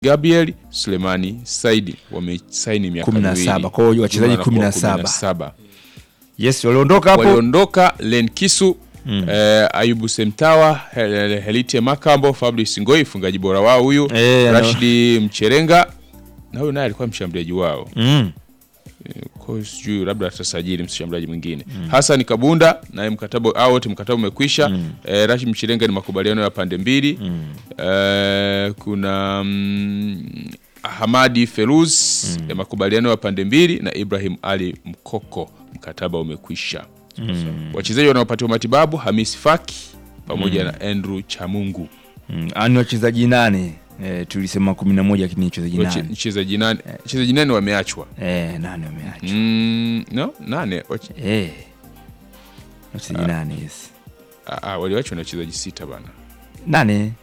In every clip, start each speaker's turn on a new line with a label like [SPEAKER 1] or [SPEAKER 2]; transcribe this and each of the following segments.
[SPEAKER 1] Gabriel Sulemani Saidi wamesaini miaka 17 miwili.
[SPEAKER 2] Kwa hiyo wachezaji
[SPEAKER 1] Jumla wanakuwa
[SPEAKER 2] 17.
[SPEAKER 1] 17.
[SPEAKER 2] Yes, waliondoka hapo.
[SPEAKER 1] waliondoka Len Kisu eh, Ayubu Semtawa Hel- Helite Makambo Fabrice Ngoi mfungaji bora wao huyu
[SPEAKER 2] Eh, ano-
[SPEAKER 1] Rashidi Mcherenga na huyu naye alikuwa mshambuliaji wao
[SPEAKER 2] Mm.
[SPEAKER 1] kwa hiyo sijui labda atasajili mshambuliaji mwingine Hassan Kabunda naye mkataba au wote mkataba umekwisha eh, Rashid Mchirenga ni makubaliano ya pande mbili eh, kuna mm, Hamadi Feruz ya makubaliano ya pande mbili na Ibrahim Ali Mkoko mkataba umekwisha wachezaji wanaopatiwa matibabu Hamis Faki pamoja na Andrew Chamungu
[SPEAKER 2] Mm. Ani wachezaji nane. Eh, tulisema 11 lakini wachezaji
[SPEAKER 1] Wache-
[SPEAKER 2] nane.
[SPEAKER 1] mchezaji nane mchezaji nane wameachwa
[SPEAKER 2] Eh, nane wameacha.
[SPEAKER 1] mm, no nane wache-
[SPEAKER 2] Eh. Wachezaji nane, yes.
[SPEAKER 1] ah, ah, waliachwa na wachezaji sita bana
[SPEAKER 2] Nane.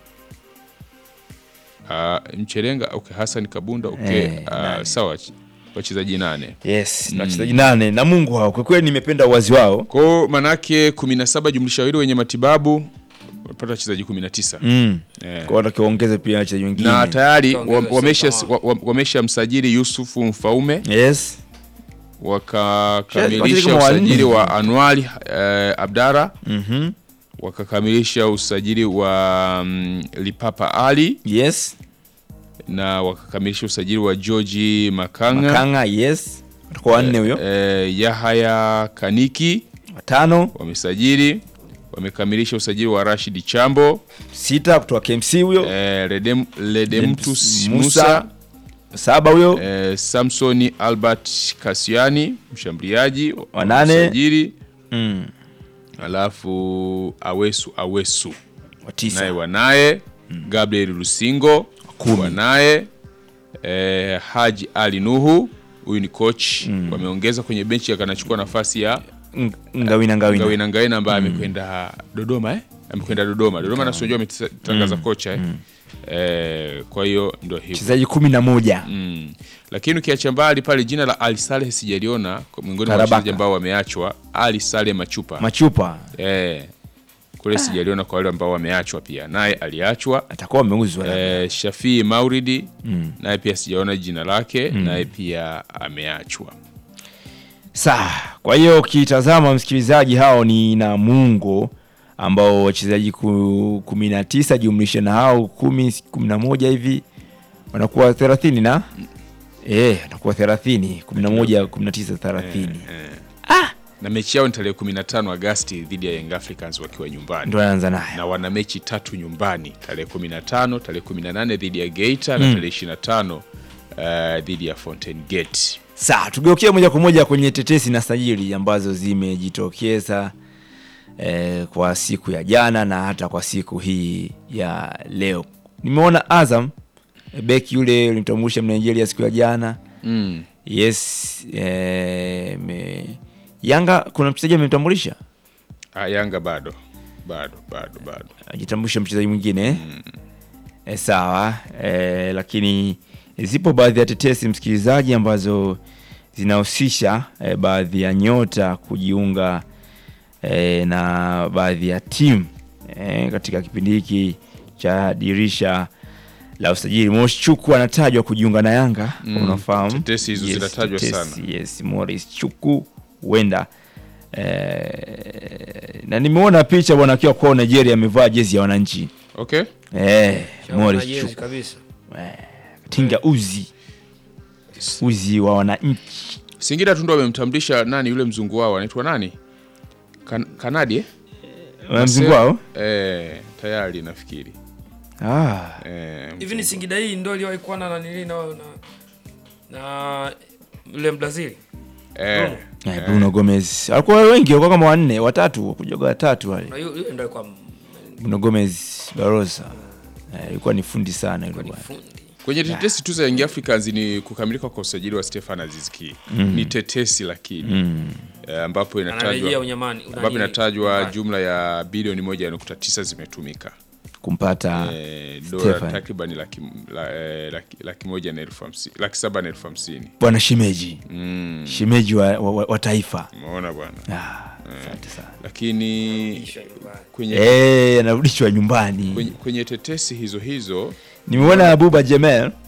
[SPEAKER 1] Ah, Mcherenga okay, Hassan Kabunda okay,
[SPEAKER 2] Eh,
[SPEAKER 1] ah,
[SPEAKER 2] nane.
[SPEAKER 1] sawa ch- wachezaji nane
[SPEAKER 2] Yes, na wachezaji nane na Mungu wao. Kwa kweli nimependa uwazi wao.
[SPEAKER 1] kwao manake 17 jumlisha wawili wenye matibabu wapata wachezaji 19
[SPEAKER 2] Mm.
[SPEAKER 1] Eh.
[SPEAKER 2] Kwa hiyo wakiongeza pia wachezaji wengine.
[SPEAKER 1] na tayari
[SPEAKER 3] Ongeza
[SPEAKER 1] wa- wamesha
[SPEAKER 3] sita.
[SPEAKER 1] wa- wa- wamesha msajili Yusufu Mfaume
[SPEAKER 2] Yes.
[SPEAKER 1] wakakamilisha
[SPEAKER 2] Wachezaji kama wanne.
[SPEAKER 1] usajili wa Anwali eh, Abdara
[SPEAKER 2] Mhm.
[SPEAKER 1] wakakamilisha usajili wa mm, Lipapa Ali
[SPEAKER 2] Yes.
[SPEAKER 1] na wakakamilisha usajili wa George Makanga,
[SPEAKER 2] Makanga, yes. Watakuwa wanne huyo.
[SPEAKER 1] eh, Yahaya Kaniki
[SPEAKER 2] Watano,
[SPEAKER 1] wamesajili wamekamilisha usajili wa Rashid Chambo
[SPEAKER 2] sita kutoka KMC huyo.
[SPEAKER 1] eh, Redem, Ledemtus
[SPEAKER 2] Musa.
[SPEAKER 1] Musa
[SPEAKER 2] Saba huyo.
[SPEAKER 1] eh, Samsoni Albert Kasiani mshambuliaji
[SPEAKER 2] Wanane.
[SPEAKER 1] wamesajili
[SPEAKER 2] Mm.
[SPEAKER 1] alafu Awesu Awesu
[SPEAKER 2] Wa
[SPEAKER 1] naye
[SPEAKER 2] tisa.
[SPEAKER 1] wanaye Gabriel Lusingo
[SPEAKER 2] Kumi.
[SPEAKER 1] wanaye eh, Haji Ali Nuhu huyu ni coach wameongeza kwenye benchi akanachukua nafasi ya
[SPEAKER 2] Ng- Ngawina ngawina.
[SPEAKER 1] Ngawina Ngawina ambaye amekwenda Dodoma eh? amekwenda Dodoma Dodoma na sijua ametangaza kocha eh? Eh, kwa hiyo ndio hivyo
[SPEAKER 2] Wachezaji kumi na moja.
[SPEAKER 1] mm. Lakini ukiacha mbali pale jina la Ali Saleh sijaliona kwa miongoni mwa
[SPEAKER 2] Karabaka.
[SPEAKER 1] wachezaji ambao wameachwa Ali Saleh Machupa
[SPEAKER 2] Machupa
[SPEAKER 1] eh, kule sijaliona kwa wale ambao wameachwa pia naye aliachwa
[SPEAKER 2] atakuwa ameuzwa. labda.
[SPEAKER 1] eh, Shafii Mauridi naye pia sijaona jina lake naye pia ameachwa
[SPEAKER 2] Sawa. Kwa hiyo ukitazama msikilizaji, hao ni Namungo ambao wachezaji ku- kumi na tisa jumlisha na hao kumi kumi na moja hivi wanakuwa thelathini na eh, wanakuwa thelathini kumi na moja kumi na tisa thelathini
[SPEAKER 1] na mechi yao ni tarehe 15 Agasti dhidi ya Young Africans wakiwa nyumbani
[SPEAKER 2] ndo anaanza nayo.
[SPEAKER 1] na wana mechi tatu nyumbani tarehe 15 tarehe 18 dhidi ya Geita na tarehe 25 eh, dhidi ya Fountain Gate
[SPEAKER 2] Sawa, tugeukie moja kwa moja kwenye tetesi na sajili ambazo zimejitokeza eh, kwa siku ya jana na hata kwa siku hii ya leo. Nimeona Azam eh, beki yule ulimtambulisha Mnigeria siku ya jana
[SPEAKER 1] mm.
[SPEAKER 2] yes. Eh, me... Yanga kuna mchezaji amemtambulisha,
[SPEAKER 1] ah, Yanga bado bado bado bado
[SPEAKER 2] ajitambulisha mchezaji mwingine eh? Eh, sawa eh, lakini zipo baadhi ya tetesi msikilizaji, ambazo zinahusisha eh, baadhi ya nyota kujiunga eh, na baadhi ya timu eh, katika kipindi hiki cha dirisha la usajili. Moshi Chuku anatajwa kujiunga na Yanga
[SPEAKER 1] Mm,
[SPEAKER 2] unafahamu.
[SPEAKER 1] tetesi hizo zinatajwa
[SPEAKER 2] tetesi,
[SPEAKER 1] sana.
[SPEAKER 2] Yes, Morris Chuku huenda eh, na nimeona picha bwana akiwa kwa Nigeria amevaa jezi ya wananchi
[SPEAKER 1] okay
[SPEAKER 2] eh, Morris
[SPEAKER 3] Jezi
[SPEAKER 2] Chuku
[SPEAKER 3] kabisa.
[SPEAKER 2] tinga uzi uzi wa wananchi
[SPEAKER 1] Singida tu ndo wamemtambulisha nani yule mzungu wao anaitwa nani kan Kanadi eh?
[SPEAKER 2] mzungu wao
[SPEAKER 1] eh, tayari nafikiri
[SPEAKER 2] ah.
[SPEAKER 1] eh,
[SPEAKER 3] Hivi ni Singida hii ndio iliwahi kuwa na nanili na na na yule Brazil.
[SPEAKER 1] eh,
[SPEAKER 2] Eh, Bruno Gomez alikuwa wengi, walikuwa kama wanne watatu, kujoga watatu wale.
[SPEAKER 3] Na yule yule ndio alikuwa
[SPEAKER 2] Bruno Gomez Barosa eh, ilikuwa ni fundi sana yule
[SPEAKER 3] ni
[SPEAKER 2] bwana.
[SPEAKER 3] fundi.
[SPEAKER 1] kwenye tetesi tu za Young Africans ni kukamilika kwa usajili wa Stefan Aziz Ki ni tetesi lakini eh, ambapo
[SPEAKER 3] Anarejea
[SPEAKER 1] inatajwa
[SPEAKER 3] unyamani.
[SPEAKER 1] ambapo inatajwa jumla ya bilioni moja nukta tisa zimetumika
[SPEAKER 2] kumpata
[SPEAKER 1] eh, dola
[SPEAKER 2] Stefan.
[SPEAKER 1] takriban laki, la, eh, laki, laki moja na elfu hamsini laki saba na elfu hamsini
[SPEAKER 2] bwana Shimeji
[SPEAKER 1] mm,
[SPEAKER 2] Shimeji wa, wa, wa taifa
[SPEAKER 1] umeona bwana
[SPEAKER 2] ah, asante sana
[SPEAKER 1] lakini kwenye,
[SPEAKER 2] eh, anarudishwa nyumbani.
[SPEAKER 1] kwenye, kwenye tetesi hizo hizo
[SPEAKER 2] Nimeona Abuba Jemel